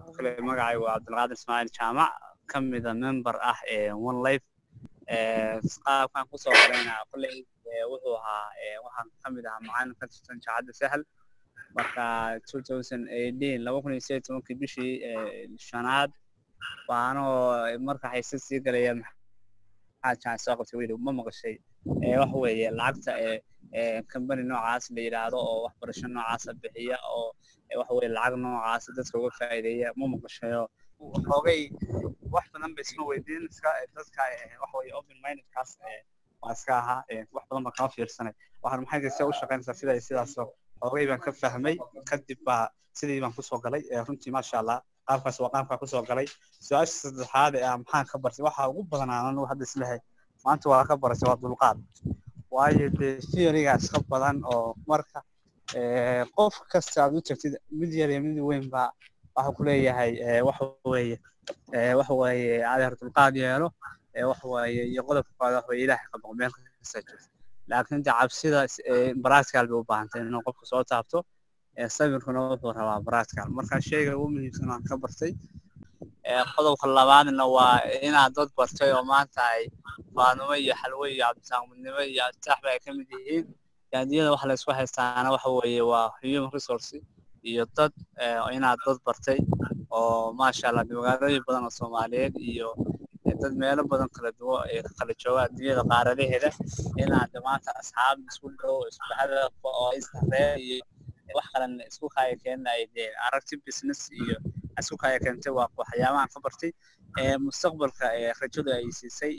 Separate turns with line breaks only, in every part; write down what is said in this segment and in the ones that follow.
kale magacaygu waa cabdulqaadir ismaaciil jaamac ka mida member ah ee one life qaabkan kusoo galayna kolley wuxuu ahaa waxaan ka mid ahaa macalin ka tirsan jaacadda sahal marka two thousand eighteen laba kun iyo sideed tobankii bishii shanaad baanoo marka xaysad sii galaya maxaa jaac soo qabtay weli ma maqashay waxa weeye lacagta company noocaas la yidhaahdo oo waxbarasho noocaasa bixiya oo waxa weye lacag noocaasa dadka uga faa'iideeya ma maqashayo xoogay wax badan ba isma weydiin iska dadka waxa weye open mindedkaas waa iska ahaa wax badan baan kama fiirsanay waxaan maxay tahay u shaqaynaysaa sida sidaasoo xoogay baan ka fahmay kadib baa sidii baan kusoo galay runtii maasha allah qaabkaas waa qaabkaa kusoo galay su-aasha saddexaad ee maxaan ka bartay waxa ugu badanaa anigu hadda islehay maanta waa ka baratay waa dulqaad waayo dee theorygaas ka badan oo marka qof kasta aad u tagtid mid yar iyo mid weyn baa waxa ku leeyahay waxa weeye waxa weeye adeer dulqaad yeelo waxa weeye iyo qodobka koowaad waxa weye ilaahay ka baqo meel kasta joogto laakiin de cabsida practical bay u baahantay inuu qofku soo taabto sabirkuna wuxuu rabaa practical marka sheyga ugu muhiimsan aan ka bartay qodobka labaadna waa inaad dad bartay oo maanta ay faanumo iyo xalwo iyo cabditaaqmidnimo iyo abtaax ba ay ka mid yihiin gaadiyada waxa la isku haystaana waxa weeye waa human resource iyo dad inaad dad bartay oo maasha allah magaalooyin badan oo soomaaliyeed iyo dad meelo badan kala duwan ee kala jooga adduunyada qaaradaheeda inaad maanta asxaab isku dhow isku hadaf oo istaree iyo wax kalan isku kaya keena ay dee aragti business iyo isku kaya keentay waa waxyaabahan ka bartay mustaqbalka rajadu ay siisay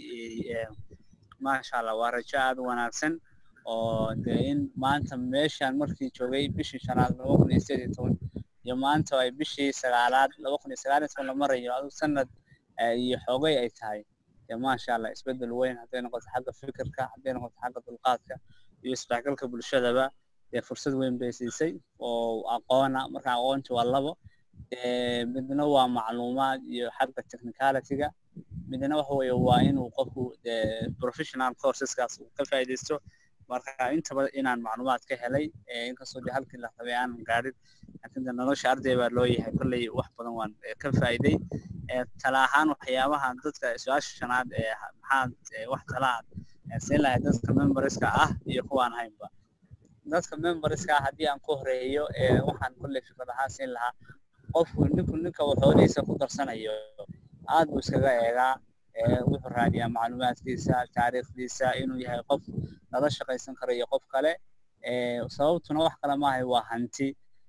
maasha allah waa rajo aada u wanaagsan oo dee in maanta meeshaan markii joogay bishii shanaad laba kun iyo sideed iyo toban iyo maanta ay bishii sagaalaad laba kun iyo sagaal iyo toban la marayo adu sanad iyo xoogay ay tahay dee maasha allah isbedel weyn hadday noqoto xagga fikirka hadday noqoto xagga dulqaadka iyo isdhexgalka bulshadaba dee fursad weyn bay siisay oo aqoona marka aqoonta waa labo midna waa macluumaad iyo xagga technicalityga midna waxa weeye waa inuu qofku professional courseskaas uu ka faa'iidaysto marka intaba inaan macluumaad ka helay inkastoo de halkii la rabay aanan gaadhin laakiin de nolosha arday baa loo yahay kolley wax badan waan ka faa'iiday tala ahaan waxyaabaha dadka su-aasha shanaad ee maxaad wax talaad siin lahay dadka memberska ah iyo kuwaan haynba dadka memberska ah haddii aan ku horeeyo waxaan kolley fikrad ahaan siin lahaa qofku ninku ninka uu xoolihiisa ku darsanayo aad buu iskaga eegaa wuxuu raadiyaa macluumaadkiisa taariikhdiisa inuu yahay qof lala shaqaysan karo iyo qof kale sababtuna wax kale maahay waa hanti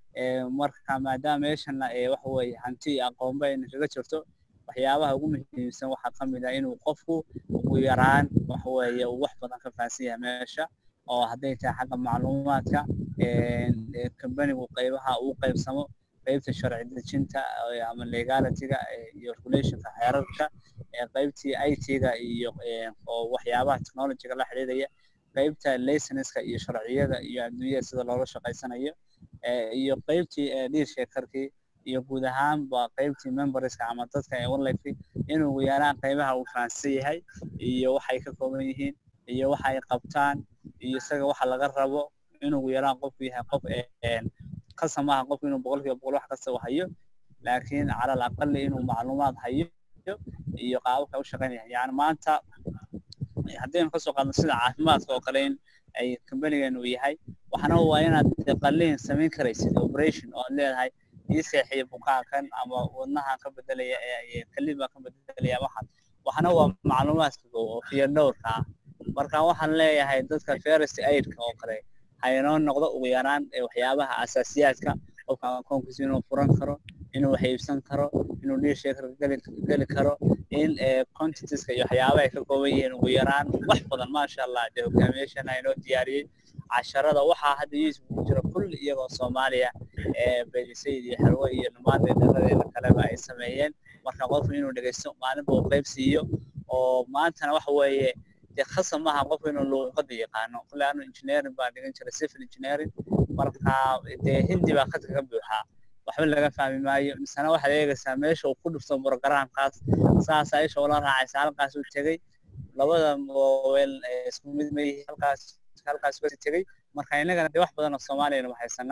marka maadaama meeshana waxa weeye hanti iyo aqoonba ayna kaga jirto waxyaabaha ugu muhiimsan waxaa ka mid ah inuu qofku ugu yaraan waxa weeye uu wax badan ka fahansan yahay meesha oo hadday tahay xagga macluumaadka kambanigu qaybaha uu qaybsamo qaybta sharci dejinta ama legalityga iyo regulationka xeerarka qaybtii it-ga iyo oo waxyaabaha technologyga la xidhiidhaya qaybta licenska iyo sharciyada iyo adduunyada sida loola shaqaysanayo iyo qaybtii dhiirsheekarkii iyo guud ahaanba qaybtii memberska ama dadka ee onlife inuu ugu yaraan qaybaha uu fahansan yahay iyo waxay ka kooban yihiin iyo waxa ay qabtaan iyo isaga waxa laga rabo inuu ugu yaraan qofku yahay qof kasa maaha qofku inuu boqolkiiba boqol wax kasta hayo laakiin cala alaqali inuu macluumaad hayo iyo qaababka u shaqaynaya yani maanta haddaynu kasoo qaadno sida caafimaadka oo kale in ay kambanigan uu yahay waxana waa inaad qaliin samayn karaysid operation oo aad leedahay ii seexiya bukaankan ama wadnahan ka bedelaya kaliin baa ka bedelaya waxaad waxana waa macluumaadka oo fiyo dhowrka ah marka waxaan leeyahay dadka first aidka oo kale haynoo noqdo ugu yaraan waxyaabaha asaasiyaadka qofka akoonkiisa inuu furan karo inuu wax iibsan karo inuu dhiirsheekar geli karo in contentiska iyo waxyaabaha ay ka kooban yihiin ugu yaraan wax badan maasha allah dee hogaamiyaashana inoo diyaariyey casharada waxaa hadda youtube ku jira kulli iyagoo soomaaliya belisayid iyo xalwo iyo dhammaan dheeradeeda kaleba ay sameeyeen marka qofku inuu dhegeysto maalinba uu qayb siiyo oo maantana waxa weeye dee khasab maaha qofku inuu luuqada yaqaano kulle anu engineering baa dhigan jiray civil engineering marka dee hindi baa khadka ka buuxaa waxba laga fahmi maayo misena waxaad eegaysaa meesha uu ku dhufto programkaas saas aisha ula raacaysa halkaas uu tegey labada mobile isku mid ma yihi halkaas halkaas uga tegey marka innagana dee wax badan oo soomaaliyana waxaysanaa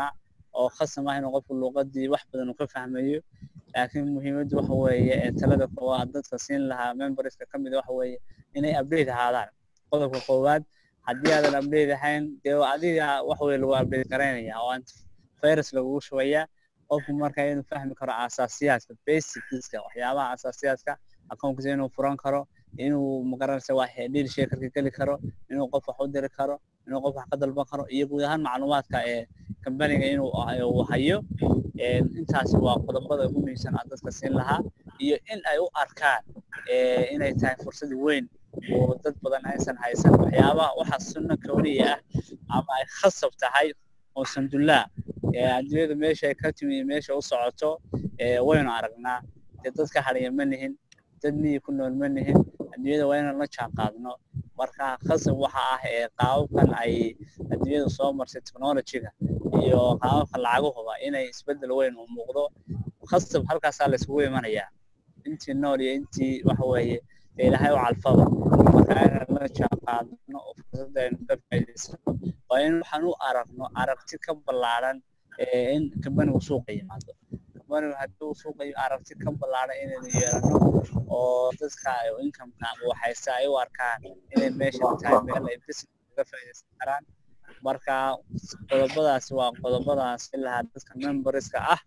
oo khasam ah inuu qofku luuqadii wax badan uu ka fahmayo laakiin muhiimaddu waxa weeye ee talada koowaad dadka siin lahaa memberska ka mid waxa weeye inay update ahaadaan qodobka koowaad haddii aadan update ahayn dee adiga wax weye lagu update garaynaya oo antivirus lagugu shubayaa qofku marka inuu fahmi karo asaasiyaadka basicska waxyaabaha asaasiyaadka akoonkiisa inuu furan karo inuu magaranaysa waa deal shakerka geli karo inuu qof wax u diri karo inuu qof wax ka dalban karo iyo guud ahaan macluumaadka ee kambaniga inuu hayo intaasi waa qodobada ugu muhiimsan aan dadka siin lahaa iyo in ay u arkaan inay tahay fursad weyn oo dad badan aysan haysan waxyaabaha waxa sunno kawniya ah ama ay khasab tahay oo sandullaa adduunyada meesha ay ka timi meesha u socoto waynu aragnaa dee dadka hadhaya ma nihin dad miyi ku nool ma nihin adduunyada waa inaan la jaan qaadno marka khasab waxa ah ee qaababkan ay adduunyada soo marsay technologyga iyo qaababka lacaguhuba inay isbeddel weyn u muuqdo khasab halkaasaa laisugu imanayaa intii nool iyo intii waxa weeye dee ilaahay u calfaba marka inaan la jaan qaadno oo fursadda aynu ka faa'iidaysano waa in waxaan u aragno aragti ka ballaaran in kambanigu suuqa yimaado kambanigu haddii uu suuqa aragti ka ballaaran inaynu yeelano oo dadka incomeka waxayse ay u arkaan inay meesha tahay meel ay business uga faa'iidaysan karaan marka qodobadaasi waa qodobadaas ilahaa dadka memberska ah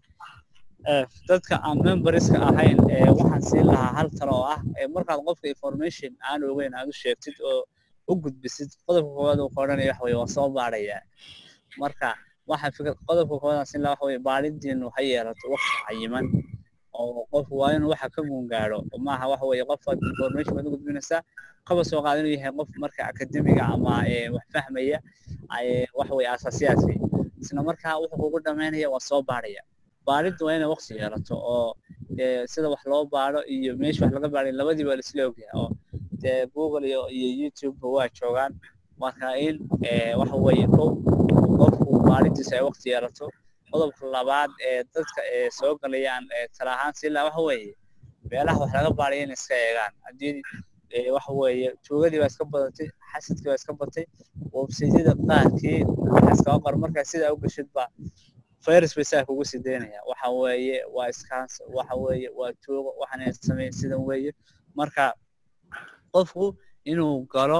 dadka aan memberska ahayn waxaan siin lahaa hal talo oo ah markaad qofka information aan ogeyn aad u sheegtid oo u gudbisid qodobka koowaad uu qoranaya waxa weye waa soo baadhaya marka waxa fikir qodobka koowaad aan siin lahaa waxa weye baadhidiinu ha yeelato waqti cayiman oo qofku waa inuu waxa ka guungaadho maaha waxa weeye qofaad information baad u gudbinaysaa kaba soo qaada inuu yahay qof marka akademiga ama wax fahmaya waxa weye asaasiyaadkii isla markaa wuxuu kugu dhamaynaya waa soo baadhaya baadhiddu waa inay waqti yeelato oo sida wax loo baadho iyo meesha wax laga baadhay labadii baa laisla ogyahay oo dee google iyo iyo youtube waa joogaan marka in waxa weeye kow qofku baadhidiisa ay waqti yeelato qodobka labaad ee dadka ee soo galayaan tala ahaan si laa waxa weeye meelaha wax laga baadhay inay iska eegaan haddii waxa weeye tuugadii baa iska badatay xasadkii baa iska batay websaytyada qaarkii waxa iskaga qor markaa sidaa u gashid baa virus bay saa kugu sii daynaya waxa weeye waa iskaans waxa weeye waa tuugo waxaan sameyn sidan weeye marka qofku inuu galo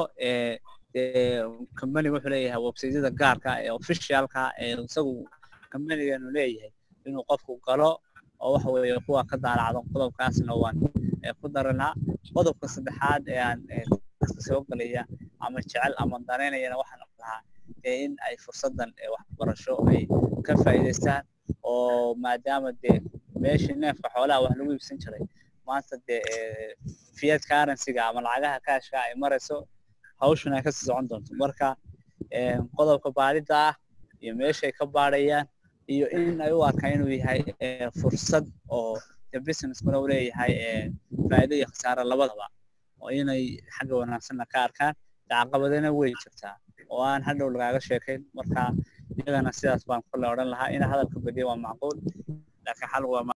kambaniga wuxuu leeyahay websaytyada gaarka ee officialka ee isagu kambaniganu leeyahay inuu qofku galo oo waxa weeye kuwa ka daalacdo qodobkaasna waan ku daranaa qodobka saddexaad ee aan dadka soo galaya ama jecel ama danaynayana waxaan lahaa in ay fursadan waxbarasho ay ka faa'iidaystaan oo maadaama dee meeshii neefka xoolaha wax lagu iibsan jiray maanta dee fiat currencyga ama lacagaha kaashka ay marayso hawshuna ay kasii socon doonto marka qodobka baadhida ah iyo meeshay ka baadhayaan iyo in ay u arkaan inuu yahay fursad oo businesskuna u leeyahay faa'iido iyo khasaare labadaba oo inay xagga wanaagsanna ka arkaan caqabadana way jirtaa oo aan hadhow lagaaga sheekayn marka iyagana sidaas baan kule odhan lahaa in hadalka badiya waa macquul laakiin xal waa